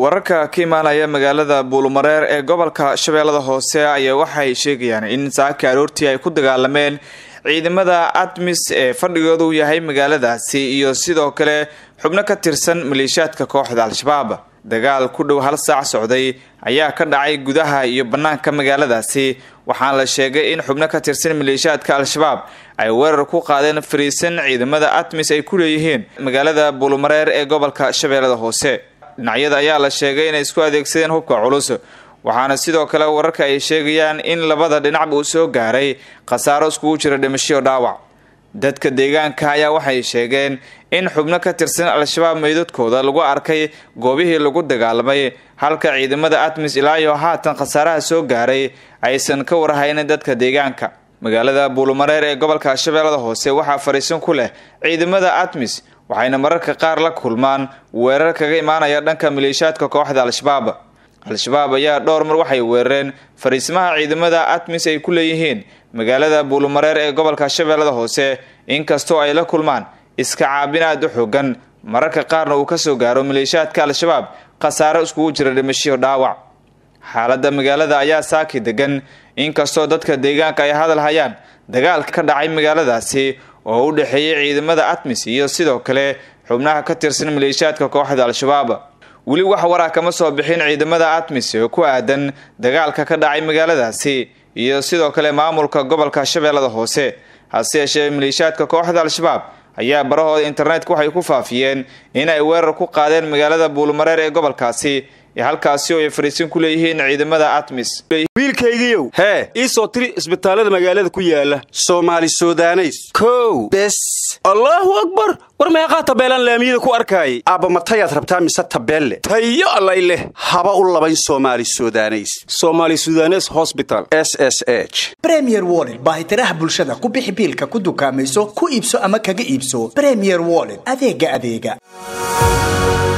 wararka ka imaanaya magaalada buulumareer ee gobolka shabeellada hoose ayaa waxay sheegayaan in saaki aroortii ay ku dagaalameen ciidamada admis ee fadhigoodu yahay magaaladaasi iyo sidoo kale xubno ka tirsan maleeshiyaadka kooxda al-shabaab dagaal ku dhow hal saac socday ayaa ka dhacay gudaha iyo bannaanka magaaladaasi waxaana la sheegay in xubno ka tirsan maleeshiyaadka al-shabaab ay weerar ku qaadeen fariisan ciidamada admis ay ku leeyihiin magaalada buulumareer ee gobolka shabeellada hoose dhinacyada ayaa la sheegay inay isku adeegsadeen hubka culus waxaana sidoo kale wararka ay sheegayaan in labada dhinacba uu soo gaaray khasaaro iskugu jira dhimashiyo dhaawac dadka deegaanka ayaa waxay sheegeen in xubno ka tirsan al-shabaab meydadkooda lagu arkay goobihii lagu dagaalamay halka ciidamada admis ilaa iyo haatan khasaaraha soo gaaray aysan ka warhaynin dadka deegaanka magaalada buulumareer ee gobolka shabeellada hoose waxaa fariisan ku leh ciidamada admis waxayna mararka qaar la kulmaan weerar kaga imaanaya dhanka maleeshiyaadka kooxda al-shabaab al-shabaab ayaa dhowr mar waxay weerareen fariismaha ciidamada admis ay ku leeyihiin magaalada buulumareer ee gobolka shabeellada hoose inkastoo ay la kulmaan iska caabin aad u xoogan mararka qaarna uu kasoo gaaro maleeshiyaadka al-shabaab khasaaro iskugu jira dhimashiyo dhaawac xaaladda magaalada ayaa saaki degan inkastoo dadka deegaanka ay hadal hayaan dagaalka ka dhacay magaaladaasi oo u dhexeeyay ciidamada admis iyo sidoo kale xubnaha ka tirsan maleeshiyaadka kooxda al-shabaab weli wax waraa kama soo bixin ciidamada admis oo ku aadan dagaalka ka dhacay magaaladaasi iyo sidoo kale maamulka gobolka shabeellada hoose hase yeeshee maleeshiyaadka kooxda al-shabaab ayaa barahooda internetka waxay ku faafiyeen in ay weerar ku qaadeen magaalada buulumareer ee gobolkaasi ee halkaasi oo ay fariisin ku leeyihiin ciidamada admis wiilkaygiiow hee ii soo tiri isbitaallada magaalada ku yaala soomaali sudaneys kow bes allaahu akbar war meeqaa tabeelaan laamiyada ku arkaayay aabba matayaad rabtaa mise tabeelle tayo allay leh haba u labayn soomaali sudaneys soomaali sudanes hosbital s s h bremier wollet baahitiraha bulshada ku bixi biilka ku dukaamayso ku iibso ama kaga iibso bremier wollet adeega adeega